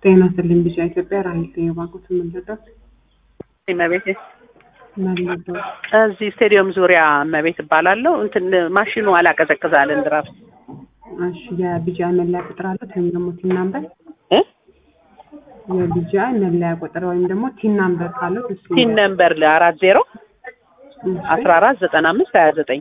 ጤና ይስጥልኝ ቢጫ ኢትዮጵያ ራሄል የባንኩት የምንረዳት እመቤቴ መለደው እዚህ ስቴዲየም ዙሪያ እመቤት እባላለሁ። እንትን ማሽኑ አላቀዘቅዛልን ድራፍት እሺ የቢጫ መለያ ቁጥር አለ ወይም ደግሞ ቲን ናምበር እ የቢጫ መለያ ቁጥር ወይም ደግሞ ቲን ናምበር ካለው እሱ ቲን ነምበር አራት ዜሮ እሺ። አስራ አራት ዘጠና አምስት ሀያ ዘጠኝ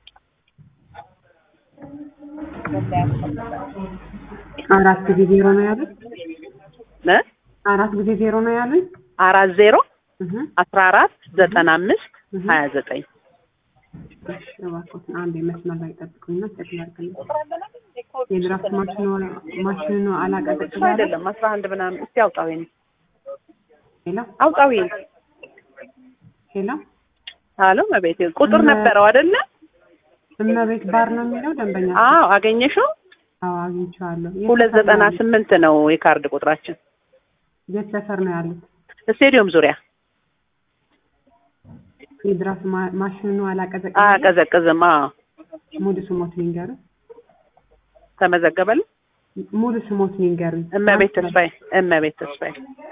አራት ጊዜ ዜሮ ነው ያሉኝ እ አራት ጊዜ ዜሮ ነው ያሉኝ አራት ዜሮ እህ አስራ አራት ዘጠና አምስት ሀያ ዘጠኝ እሺ እባክዎትን አንድ መስመር ላይ ጠብቁኝና ቼክ ላድርግልኝ የድራፍት ማሽኑ ማሽኑ አላቀዘቅዝ ያለ አይደለም አስራ አንድ ምናምን እስቲ አውጣው ይሄን ሄሎ አውጣው ይሄን ሄሎ አሎ እመቤቴ ቁጥር ነበረው አይደለ እመቤት ባር ነው የሚለው ደንበኛ አዎ አገኘሽው አዎ አግኝቼዋለሁ የት ሁለት ሰፈር ዘጠና ነው ያሉት? ስምንት ነው የካርድ ቁጥራችን የት ሰፈር ነው ያሉት ስቴዲየም ዙሪያ የድራፍት ማ- ማሽኑ አላቀዘቅዝ አቀዘቅዝም አዎ ሙሉ ስሞት ሊንገሩ ተመዘገበልን ሙሉ ስሞት ሊንገሩ እመቤት ተስፋዬ እመቤት ተስፋዬ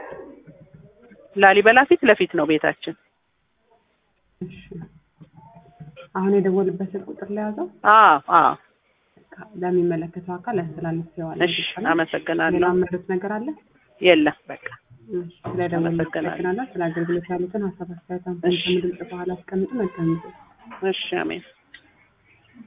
ላሊበላ ፊት ለፊት ነው ቤታችን እሺ አሁን የደወልበት ስልክ ቁጥር ለያዘው አዎ አዎ ለሚመለከተው አካል ያስተላልፌዋል እሺ አመሰግናለሁ ሌላ መረት ነገር አለ የለም በቃ እሺ ስለደወል አመሰግናለሁ። ስለ አገልግሎት ያሉትን ሀሳብ አስተያየት አንተ ድምጽ በኋላ አስቀምጡ መልካም ጊዜ እሺ አሜን